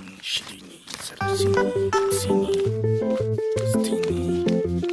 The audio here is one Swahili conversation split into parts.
ishirini, thelathini, hamsini, sitini,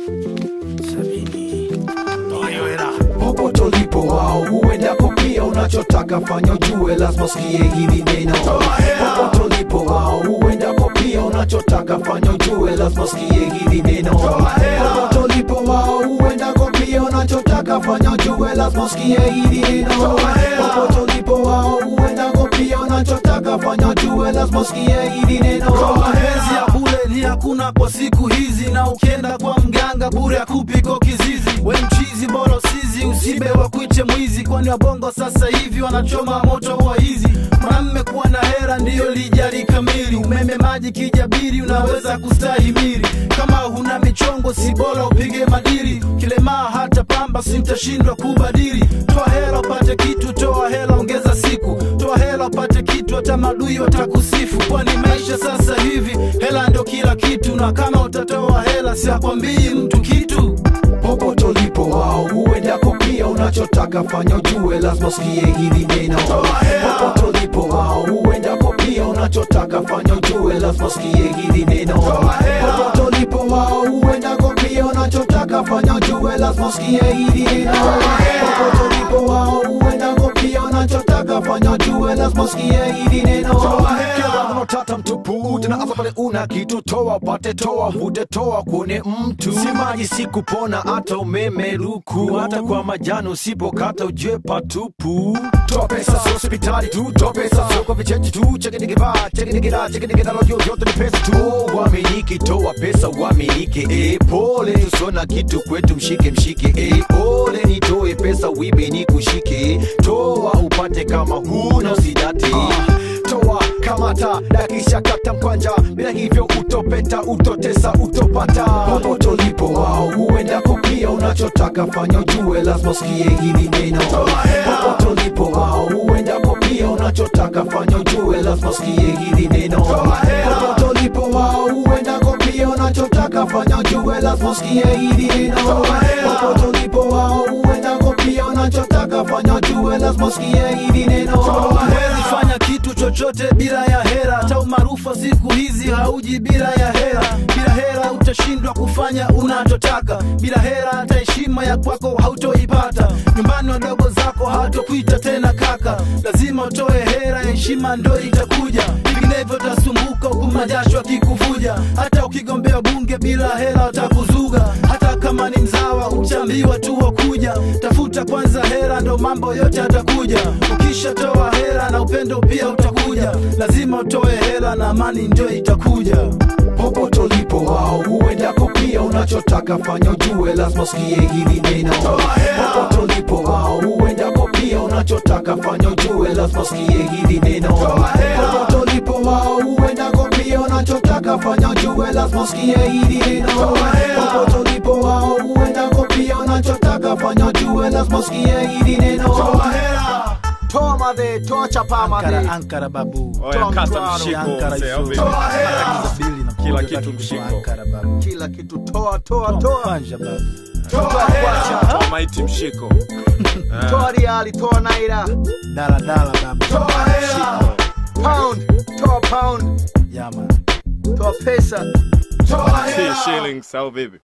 sabini. Hiyo hela popote ulipo wao huendako pia unachotaka fanya ujue lazima usikie hili neno popote ulipo wao huendako pia unachotaka fanya ujue lazima usikie hili neno popote ulipo wao huendako pia unachotaka fanya ujue lazima usikie hili neno popote ulipo wao huendako pia unachotaka fanya ujue lazima usikie hili neno mapenzi ya bure ni hakuna kwa siku hizi na ukienda kwa mganga bure akupiko kizizi we mchizi bora usizi usibe wa kuiche mwizi kwani wabongo sasa hivi wanachoma moto wa hizi mwanamme kuwa na hera ndiyo lijali kamili umeme maji kijabiri unaweza kustahimili kama huna michongo si bora upige madiri kilemaa hata pamba sintashindwa kubadili toa hela upate kitu toa hela ongeza siku toa hela upate kitu hata madui watakusifu kwani maisha sasa hivi hela ndo kila kitu na kama utatoa hela siakwambii mtu kitu popote ulipo wao huendako pia unachotaka fanya ujue lazima usikie hili neno popote ulipo wao huendako pia unachotaka fanya ujue lazima usikie hili neno popote ulipo wao huendako pia unachotaka fanya ujue lazima usikie hili neno popote ulipo wao huendako pia unachotaka fanya ujue lazima usikie hili neno kila unatata mtupu tena hasa pale una kitu toa upate toa vute toa kuone mtu si maji si kupona hata umeme luku hata kwa majani usipokata ujue patupu toa pesa sio hospitali tu toa pesa sio kwa vichechi tu chekinigivaa chekinigila chekinigidalojo yote ni pesa tu uaminiki toa pesa uaminike e pole tusona kitu kwetu mshike mshike e pole nitoe pesa wibe ni kushike toa upate kama huna usidate toa kamata dakisha kata mkwanja bila hivyo utopeta utotesa utopata popote ulipo wao huendako pia unachotaka fanya ujue lazima usikie hili neno popote ulipo wao huendako pia unachotaka fanya ujue lazima usikie hili neno popote ulipo wao huendako pia unachotaka fanya ujue lazima usikie hili neno popote ulipo wao huendako pia unachotaka fanya ujue lazima usikie hili neno huwezi fanya kitu chochote bila ya hera hata umaarufu wa siku hizi hauji bila ya hera bila hera utashindwa kufanya unachotaka bila hera hata heshima ya kwako hautoipata nyumbani wadogo zako hawatokuita tena kaka lazima utoe hera heshima ndo itakuja vinginevyo utasumbuka huku majasho akikuvuja hata ukigombea bunge bila hera watakuzuga hata kama ni mzawa uchambiwa tu wakuja tafuta kwanza hera ndo mambo yote atakuja ukishatoa hera na upendo pia utakuja lazima utoe hela na amani ndio itakuja popote ulipo wao huendako pia unachotaka fanya ujue lazima usikie hili neno popote ulipo wao huendako pia unachotaka fanya ujue lazima usikie hili neno popote ulipo wao huendako pia unachotaka fanya ujue lazima usikie hili neno popote ulipo wao huendako pia unachotaka fanya ujue lazima usikie hili neno toa madhe toa chapa madhe ankara ankara babu Oya, Tom kata Brado, mshiko ankara mzee, au iso vipi? bili na Kila kuja kitu kati mshiko. ankara babu kila kitu toa toa toa panja babu toa kwacha Toa maiti mshiko Eh, toa riali toa naira dala dala babu toa hela pound toa pound yama toa pesa toa si shillings au vipi